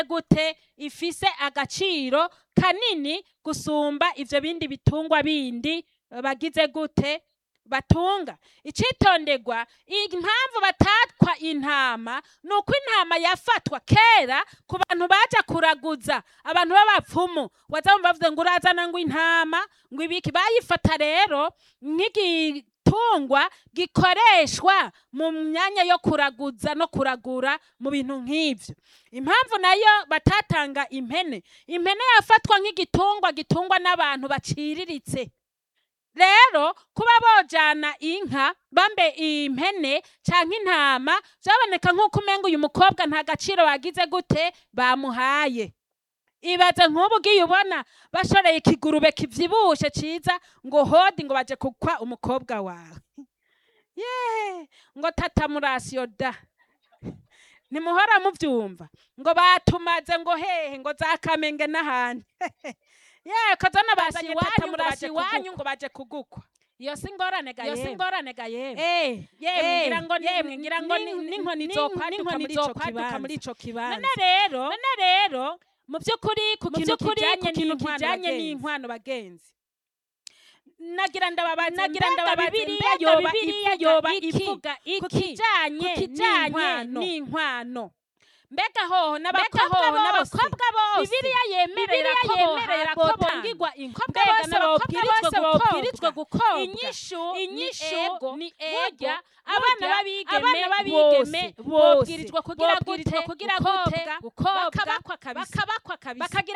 gute ifise agaciro kanini gusumba ivyo bindi bitungwa bindi bagize gute batunga icitonderwa impamvu batatwa intama ni uko intama yafatwa kera ku bantu baja kuraguza abantu b'abapfumu waza bumva bavuze ngo urazana ngo intama ngo ibiki bayifata rero nk'igitungwa gikoreshwa mu myanya yo kuraguza no kuragura mu bintu nk'ivyo impamvu nayo batatanga impene impene yafatwa nk'igitungwa gitungwa n'abantu baciriritse rero kuba bojana inka bambe impene canke intama vyaboneka nk'uko umenga uyu mukobwa nta gaciro bagize gute bamuhaye ibaze nk'ubu ugiye ubona bashoreye ikigurube kivyibushe ciza ngo hodi ngo baje kukwa umukobwa wawe ye ngo tata murasiyo da ntimuhora muvyumva ngo batumaze ngo hehe ngo za kamenge n'ahandi ye kazana bazanye tata murasi iwanyu ngo baje kugukwa iyo si ingorane ga Iyo si yemwe ingorane ga yemwe Eh, yemwe Eh, ngira ngo yemwe, ngira ngo ni- n'inkoni ni- zokwaduka n'inkoni muri ico zokwaduka kibanza. muri ico kibanza. none rero none rero mu by'ukuri ku mu kintu by'ukuri kijanye ku kintu n'inkwano kijanye bagenzi. n'inkwano bagenzi nagira ndababaze nagira mbega ndababaze Bibiliya mbega yoba Bibiliya ivuga yoba iki ivuga ku iki kijanye ku kijanye n'inkwano n'inkwano mbega hoho Mbega n'abakobwa hoho bose n'abakobwa bose Bibiliya yemerera Bibiliya ko yemerera ko botanga bongigwa inkobwa mbega bose n'ababwirizwa abakobwa bose babwirizwa gukobwa gukobwa inyishu inyishu ni ego ni burya ego abana burya b'abigeme abana b'abigeme bose bobwirizwa kugira bobwirizwa gute kugira gukobwa gute gukobwa bakabakwa kabisa bakabakwa kabisa bakagira